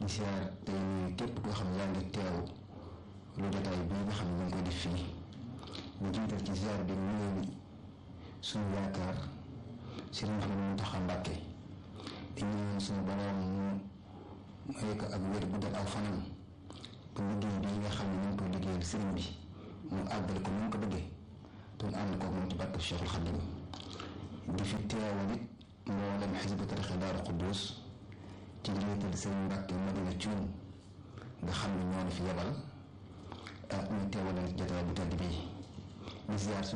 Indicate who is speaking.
Speaker 1: di siyaar tey nuyu képp koo xam ne yaa ngi teew lu jotaay bii nga xam ne ñu ngi koy def fii ñu jiital ci siyaar bi nuyoo bi suñu yaakaar Sëriñ Mouhamadou Mountakha Mbacké di ñaan suñu borom mu may ko ak wér bu dal aw fanam ba liggéey bii nga xam ne ñu ngi koy liggéeyal sëriñ bi mu àggale ko ni mu ko bëggee te mu ànd ko moom ci barke Cheikhul Khadim di fi teewal it mboolem xisbu tarixa Daaru Xuddus ci njiital sëriñ Mbàkke Madina Cuun nga xam ne ñoo fi yebal ak ñu teewal jotaay bu tedd bii di ziar